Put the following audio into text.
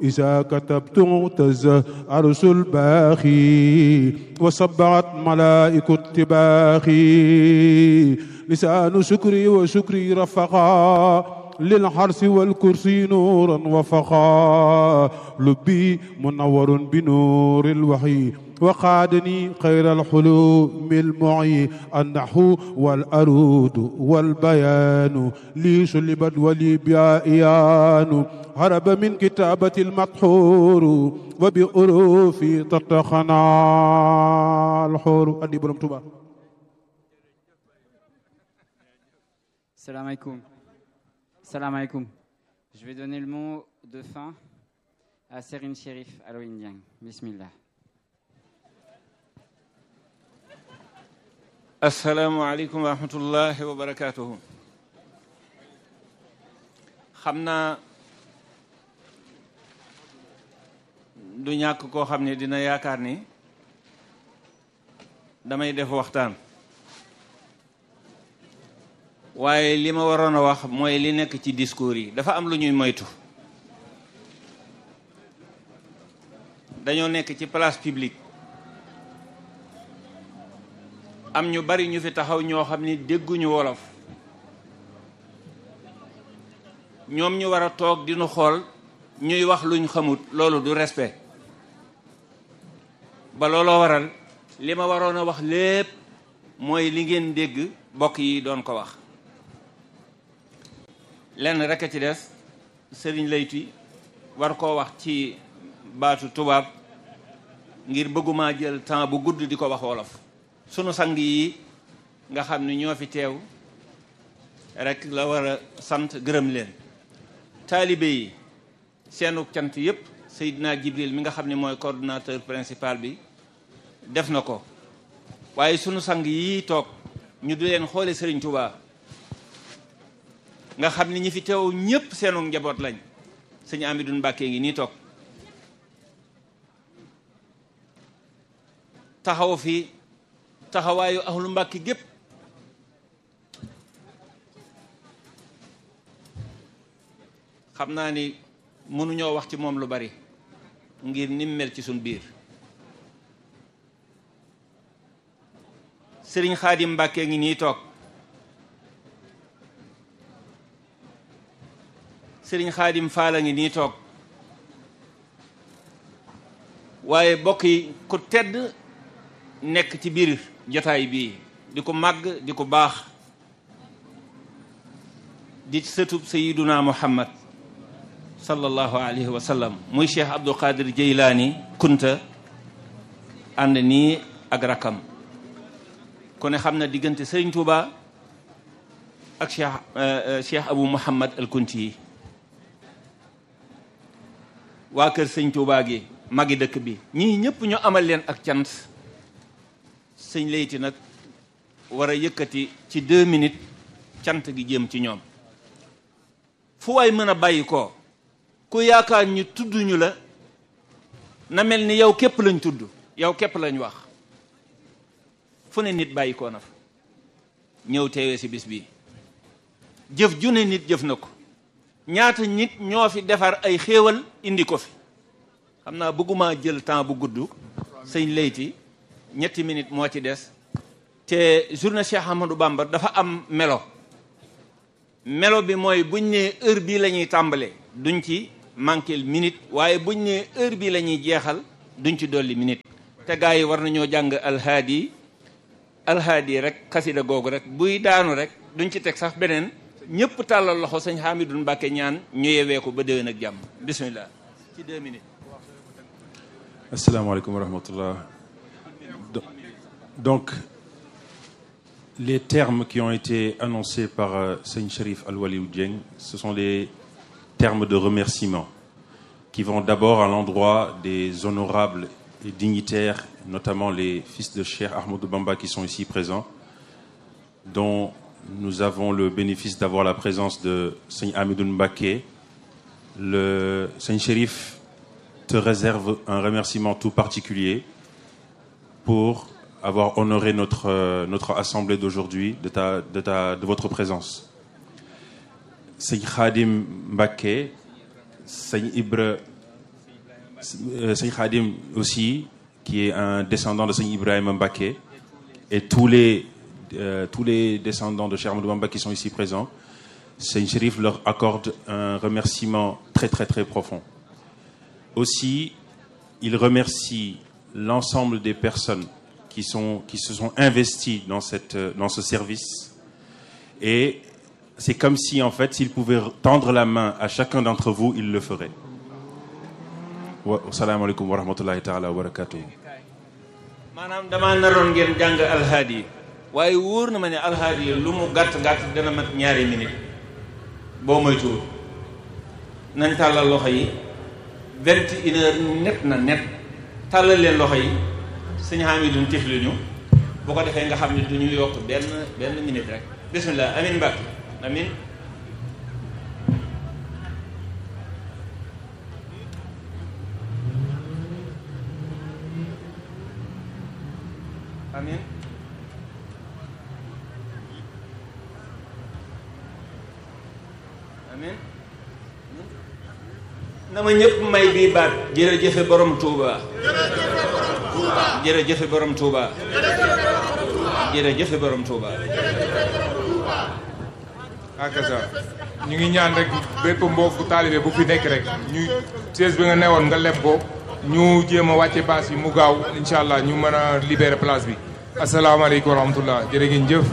إذا كتبت اهتز عرش الباخي وصبعت ملائك التباخي لسان شكري وشكري رفقا للحرس والكرسي نورا وفقا لبي منور بنور الوحي وقادني خير الحلوم المعي النحو والأرود والبيان لي سلبت ولي بيان هرب من كتابة المطحور وبأروفي تتخنا الحور أدي برم توبا Salam alaikum. Salam alaikum. Je vais donner le mot de fin à Serine Sherif Aloïn Dieng. Bismillah. asalaamaaleykum wa rahmatullahi wa barakaatuhu xam naa du ñàkk koo xam ne dina yaakaar ni damay def waxtaan waaye li ma waroon a wax mooy li nekk ci discours yi dafa am lu ñuy moytu dañoo nekk ci place publique am ñu bari ñu fi taxaw ñoo xam ni dégguñu wolof ñoom ñu war a toog di nu xool ñuy wax luñ xamut loolu du respect ba looloo waral li ma waroon a wax lépp mooy li ngeen dégg bokk yi doon ko wax lenn rek a ci des sëriñ layti war koo wax ci baatu tubaab ngir bëgguma jël temps bu gudd di ko wax wolof sunu sang yi nga xam ni ñoo fi teew rek la war a sant gërëm leen taalibe yi seenu cant yépp Seydina Jibril mi nga xam ne mooy coordonnateur principal bi def na ko waaye sunu sang yi toog ñu du leen xoole Sëriñ Tuubaa nga xam ni ñi fi teew ñépp seenu njaboot lañ sëñ Amidou Mbàkke ngi nii toog taxaw fi taxawaayu ahlu mbàkki gépp xam naa ni mënuñoo wax ci moom lu bari ngir nim mel ci suñ biir sëriñ xaadim mbàkke ngi nii toog sëriñ xaadim faala ngi nii toog waaye bokk yi ku tedd nekk ci biir jotaay bii di ko màgg di ko baax di sëtub sayiduna muhammad sallallahu alayhi wa sallam muy cheikh abdul qadir jeylaani kunta ànd nii ak rakam ku ne xam na diggante sëriñ tuuba ak cheikh cheikh abu muhammad al kunti yi waa kër sëñ tuuba gi magi dëkk bi ñii ñëpp ñu amal leen ak cant sëñ layti nag war a yëkkati ci deux minutes cant gi jëm ci ñoom fu waay mën a bàyyi ko ku yaakaar ñu tudd ñu la na mel ni yow képp lañ tudd yow képp lañ wax fu ne nit bàyyi koo na fa ñëw teewee si bis bi jëf ju ne nit jëf na ko ñaata nit ñoo fi defar ay xéewal indi ko fi xam naa bëgguma jël temps bu gudd sëñ layti ñetti minutes moo ci des te journée Cheikh Ahmadou Bamba dafa am melo melo bi mooy buñ nee heure bii la ñuy tàmbale duñ ci manqué minute waaye buñ nee heure bii la ñuy jeexal duñ ci dolli minute te gars yi war nañoo jàng alhaadi alhaadi rek xasida googu rek buy daanu rek duñ ci teg sax beneen ñëpp tàllal loxo sëñ Hamidou Mbacke ñaan ñu yewee ko ba déwén ak jàmm bismillah ci deux minutes asalaamaaleykum wa rahmatullah Donc, les termes qui ont été annoncés par euh, Seigne Sharif Al-Wali Dieng, ce sont des termes de remerciement qui vont d'abord à l'endroit des honorables et dignitaires, notamment les fils de Cheikh Ahmadou Bamba qui sont ici présents, dont nous avons le bénéfice d'avoir la présence de Seigne Hamidou Mbake. Le Seigne Sharif te réserve un remerciement tout particulier pour avoir honoré notre, euh, notre assemblée d'aujourd'hui, de, ta, de, ta, de votre présence. Seigne Khadim Mbake, Seigne Ibre euh, Seigne Khadim aussi, qui est un descendant de Seigne Ibrahim Mbaké, et tous les, euh, tous les descendants de Cheikh Ahmadou Bamba qui sont ici présents, Seigne Chérif leur accorde un remerciement très très très profond. Aussi, il remercie l'ensemble des personnes qui, sont, qui se sont investies dans, cette, euh, dans ce service. Et c'est comme si, en fait, s'il pouvait tendre la main à chacun d'entre vous, il le ferait. Wa- Assalamu alaikum wa rahmatullahi ta'ala wa barakatuh. maanaam damaa naroon ngeen jàng alhaadi yi waaye wóor na ma ne alhaadi yi lu mu gàtt gàtt dana mat ñaari minute boo moytuwul nañ tàllal loxo yi vingt et une heure net na net tàllal leen loxo yi sëñ Hamidou tifli ñu bu ko defee nga xam ne du ñu yokk benn benn minute rek bismillah amin Mbacke amin amin amin na ma ñëpp may bii baat jërëjëfe borom Touba jërëjëfe borom Touba jërëjëfe borom Touba akasa ñu ngi ñaan rek bépp mbokku taalibe bu fi nekk rek ñu siège bi nga newoon nga leb ko ñu jéem a wàcce baas yi mu gaaw incha allah ñu mën a libérer place bi asalaamaaleykum wa rahmatullah jërë ngeen jëf